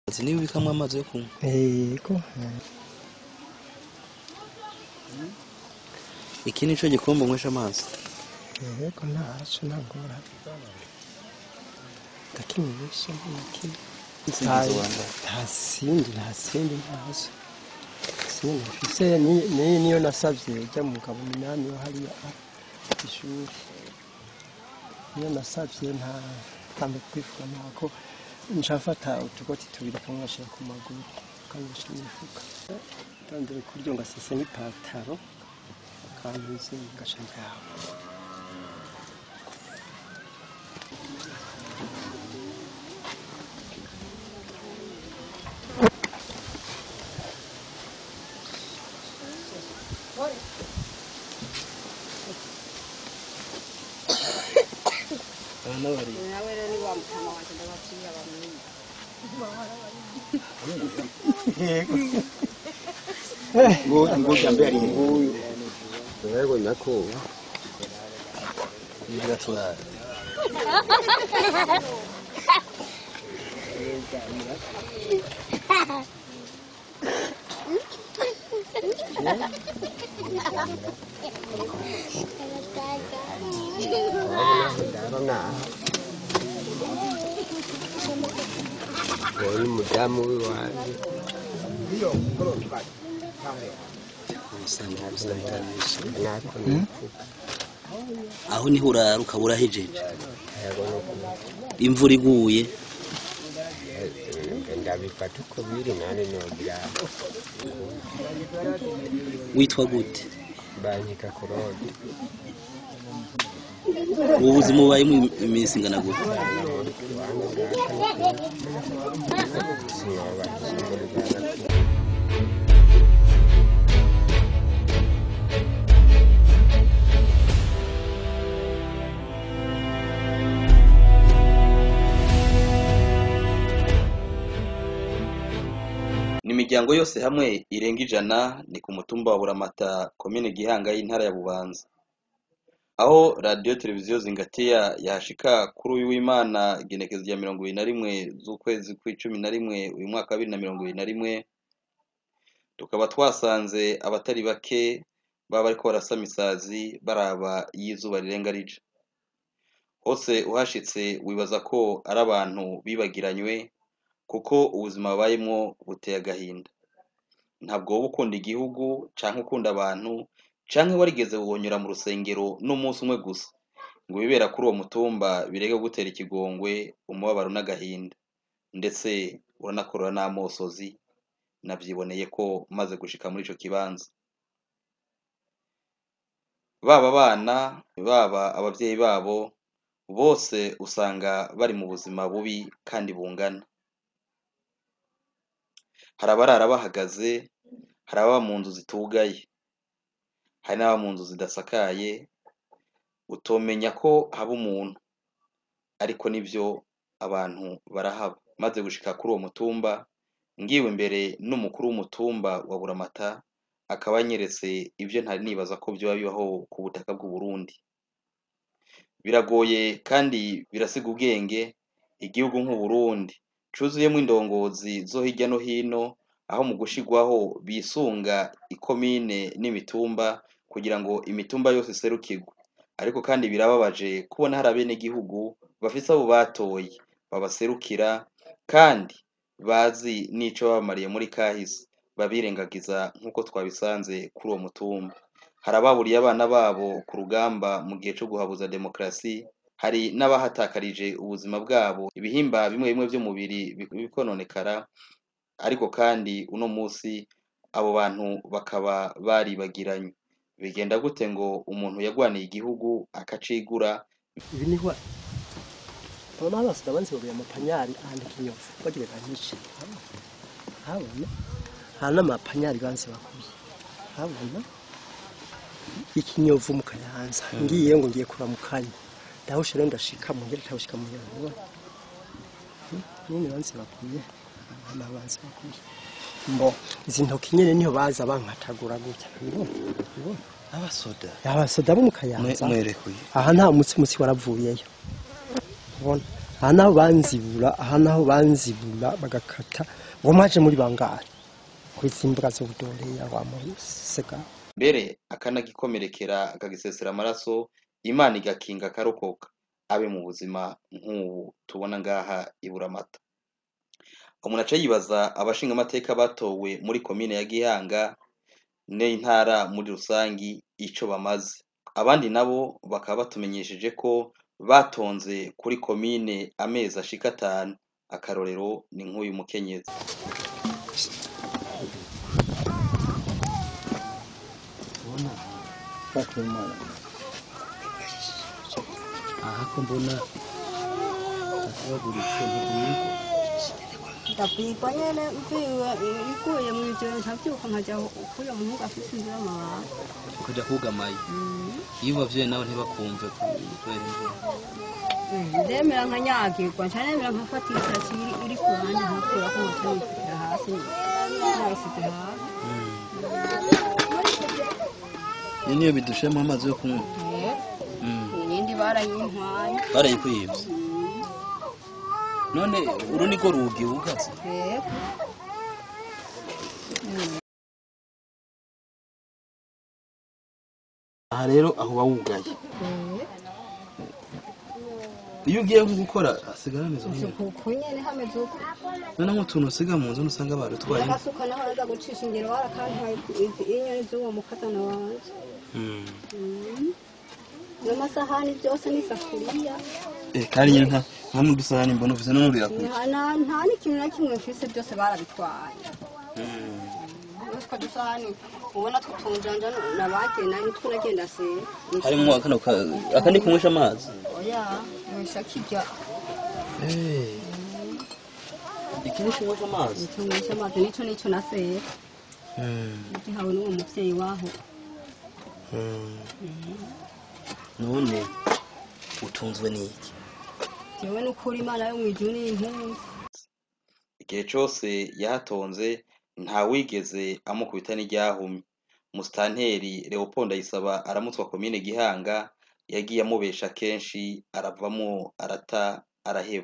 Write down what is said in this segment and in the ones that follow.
Izi niba ubikamwo amazi yo kunywa yego iki nico gikombe nywesha amazi yego ntaco ntangora ndakimurisha ntakimwe Sinzi wanda. nta sindi nta sindi ntazo sindi mfise ni- ni- niyo nasavye ujya mugabo minani wo hariya ah, ishuri niyo nasavye nta tambe kwifuza ntako ncafata utugoti tubiri kamwe ngashyira ku maguru kamwe ngashyira mu mifuka tandire kuryo ngasesa n'ipataro akantuzi ngaca ngaho abana bari nawe rero ni wa mutama wanje ndabatiye abamenye ngoja mbele nguyu wewe nako kugira turare ndabona uwo ni umudamu w'iwanjye nako aho niho urara ukaba urahejeje yego imvura iguye ndabifata uko biri nane nogira witwa gute banyika kurode ubu buzima bubayemo iminsi ingana gute ni imiryango yose hamwe irenga ijana ni ku mutumba wa buramata komine gihanga y'intara ya bubanza aho radiyo televiziyo zingatiya yashika kuri uyu w'imana igenekezo rya mirongo ibiri na rimwe z'ukwezi kw'icumi na rimwe uyu mwaka wa bibiri na mirongo ibiri na rimwe tukaba twasanze abatari bake baba bariko barasama isazi baraba y'izuba rirenga rija hose uhashitse wibaza ko ari abantu bibagiranywe kuko ubuzima babayemwo buteye agahinda ntabwo wowe ukunda igihugu canke ukunda abantu canke warigeze wonyura mu rusengero n'umunsi umwe gusa ngo ibibera kuri uwo mutumba bireke gutera ikigongwe umubabaro n'agahinda ndetse uranakorora n'amosozi navyiboneye ko maze gushika muri ico kibanza baba abana baba abavyeyi babo bose usanga bari mu buzima bubi kandi bungana hari abarara bahagaze hari ababa mu nzu zitugaye hari n'ababa mu nzu zidasakaye utomenya ko haba umuntu ariko nivyo abantu barahaba maze gushika kuri uwo mutumba ngiwe imbere n'umukuru w'umutumba wa buramata akaba anyeretse ivyo ntari nibaza ko vyoba bibaho ku butaka bw'u Burundi biragoye kandi birasiga ubwenge igihugu nk'u Burundi cuzuyemwo indongozi zo hirya no hino aho mu gushigwaho bisunga ikomine n'imitumba kugira ngo imitumba yose iserukirwe ariko kandi birababaje kubona hari abenegihugu bafise abo batoye babaserukira kandi bazi n'ico babamariye muri kahise babirengagiza nk'uko twabisanze kuri uwo mutumba hari ababuriye abana babo ku rugamba mu gihe co guhabuza demokarasi hari n'abahatakarije ubuzima bwabo ibihimba bimwe bimwe vy'umubiri bikononekara ariko kandi uno musi abo bantu bakaba baribagiranye bigenda gute ngo umuntu yagwaniye igihugu akacigura ibi ni wa Baba basi ndabanze babuye amapanyari ahandi kinyovu bagira kanyishi habona hana amapanyari banze bakuye habona ikinyovu mu kayanza ngiye ngo ngiye kuramukanya ndahusha rero ndashika mu ngere tabushika mu nyarwa nini banze bakuye hana banze bakuye mbo izi ntoki nyene niho baza bankatagura gutya mbona mbona abasoda abasoda bo mu kayanza mwerekuye aha nta mutsi mutsi waravuyeyo ubona aha naho banzibura aha naho banzibura bagakata ngo mwaje muri bangahe kw'izi mbwa zo budoreya wa musega mbere akanagikomerekera akagisesera amaraso imana igakinga akarokoka abe mu buzima nk'ubu tubona ngaha i buramata umuntu aca yibaza abashinga amateka batowe muri komine ya gihanga n'intara muri rusangi ico bamaze abandi nabo bakaba batumenyesheje ko batonze kuri komine amezi ashika atanu akarorero ni nk'uyu mukenyezi aha ko mbona atabaguritse ntibwirwa ndakwigwa nyene mviwe iguye mu ijoro ntavyuka nkaja kuya muhungu afise inzu y'amabanga ukajya kugamaye iyo ubavyeyi nawe ntibakumve kubera imvura ndemera nkanyagirwa nca nemera nkafata isasi iri- iri ku ruhande nkakurako nkaca nifutira hasi nayisize hasi iyo niyo bidushemo amazi yo kunywa Eh, Mm. iyindi barayintwaye barayikwibye none uru niko rugi wugatse Eh, aha rero aho bawugaye eh. iyo ugiye nko gukora hasigara ameze nk'iyo uku nyene hameze uko none nk'utuntu usiga mu nzu nusanga barutwaye agasuka naho naza gucisha ingero warakantaye izi- inyoni z'uwo mukazana wanje Mm. Mm. n'amasahani byose n'isafuriya Eh, kandi nyine nta nta n'udusahani mbona ufise n'umurira kure nta na- nta n'ikintu na kimwe mfise byose barabitwaye utwo dusahani ubona two tunjanja nabagiye nari nitwo nagenda se harimo akano ka- aka ni kunywesha amazi oya nywesha kirya Eh. iki ni kunywesha amazi nicyo nywesha amazi nico nico naseye Mm. gihawe n'uwo muvyeyi waho Mm. none utunzwe n'iki jewe n'ukuri imana yo mw'ijuru n'impunzi igihe cose yahatonze ntawigeze amukubita n'iryahumye musitanteri leopold ayisaba aramutswa komine gihanga yagiye amubesha kenshi aravamo arata araheba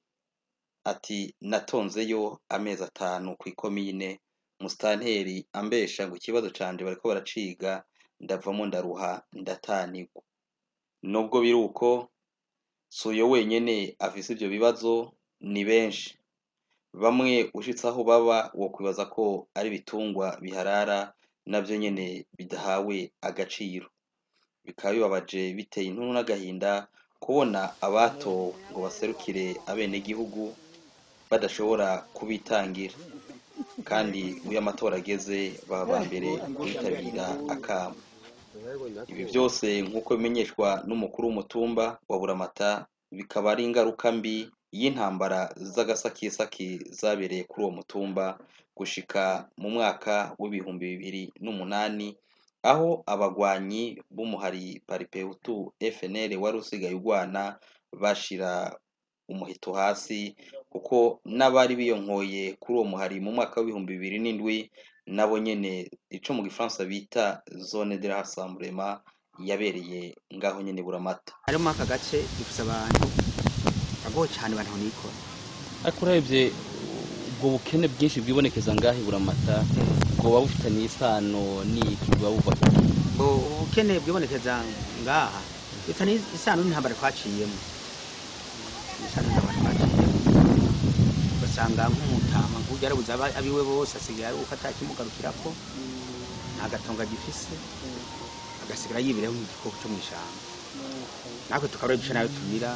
ati natonzeyo amezi atanu ku ikomine musitanteri ambesha ngo ikibazo canje bariko baraciga ndavamo ndaruha ndatanigwa nubwo biri uko si uyo wenyene afise ivyo bibazo ni benshi bamwe ushitse aho baba wokwibaza ko ari ibitungwa biharara navyo nyene bidahawe agaciro bikaba bibabaje biteye intuntu n'agahinda kubona abatowe ngo baserukire abenegihugu badashobora kubitangira kandi iyo amatora ageze baba ba mbere kwitabira akamo ibi byose nk'uko bimenyeshwa n'umukuru w'umutumba wa buramata bikaba ari ingaruka mbi y'intambara z'agasakisaki zabereye kuri uwo mutumba gushika mu mwaka w'ibihumbi bibiri n'umunani aho abagwanyi b'umuhari paripehutu fnl wari usigaye urwana bashira umuheto hasi kuko n'abari biyonkoye kuri uwo muhari mu mwaka w'ibihumbi bibiri n'indwi nabo nyene ico mu gifaransa bita zone de rassemblement yabereye ngaho nyene buramata ari muri aka gace dufise abantu bagoye cyane abantu nikora ariko urebye ubwo bukene bwinshi bwibonekeza ngaho i buramata bwoba bufitanye isano n'iki buba buva ngo ubukene bwibonekeza ngaha bifitanye isano n'intambara twaciyemo isano n'intambara twaciyemo ugasanga nk'umutama nk'ubu yarabuze aba- abiwe bose asigaye ari uko atakimugarukirako nta gatongo agifise agasigara yibireho nk'igikoko cyo mu ishyamba natwe tukaba ari duce nayo tumira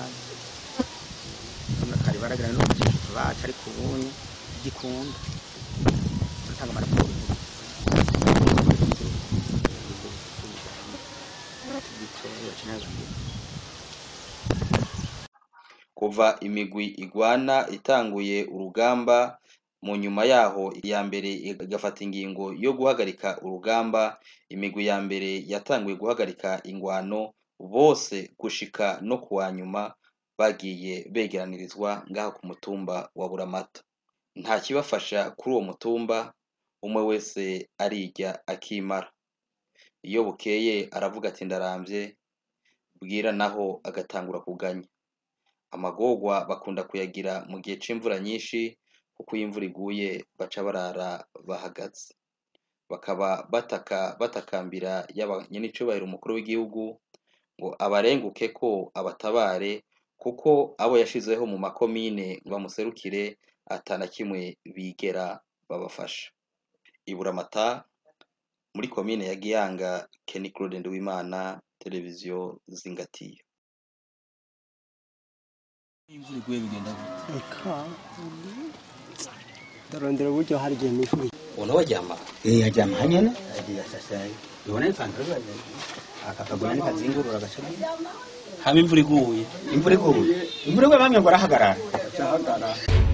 kari baragira no kugisha bacu ariko ubundi gikunda tutanga amaraporo kuva imigwi igwana itanguye urugamba mu nyuma yaho iya mbere igafata ingingo yo guhagarika urugamba imigwi ya mbere yatanguye guhagarika ingwano bose gushika no kuwa nyuma bagiye begeranirizwa ngaho ku mutumba wa buramata nta kibafasha kuri uwo mutumba umwe wese arirya akimara iyo bukeye aravuga ati ndaramvye bwira naho agatangura kuganya amagorwa bakunda kuyagira mu gihe c'imvura nyinshi kuko iyo imvura iguye baca barara bahagaze bakaba bataka batakambira yaba nyenicubahiro umukuru w'igihugu ngo abarenguke ko abatabare kuko abo yashizeho mu makomine ngo bamuserukire atana kimwe bigera babafasha iburamata muri komine ya gihanga Kenny Claude Nduwimana televiziyo zingatiye imvura iguye bigenda gute eka ndarondera uburyo hari igihe nifuriye ubona waryama Eh, ajama hanyene agiye sasa ibona ipantaro yaje akakagura ni kazingurura agaca hama imvura iguye imvura iguye imvura iguye bamwe ngo arahagarara cyahagarara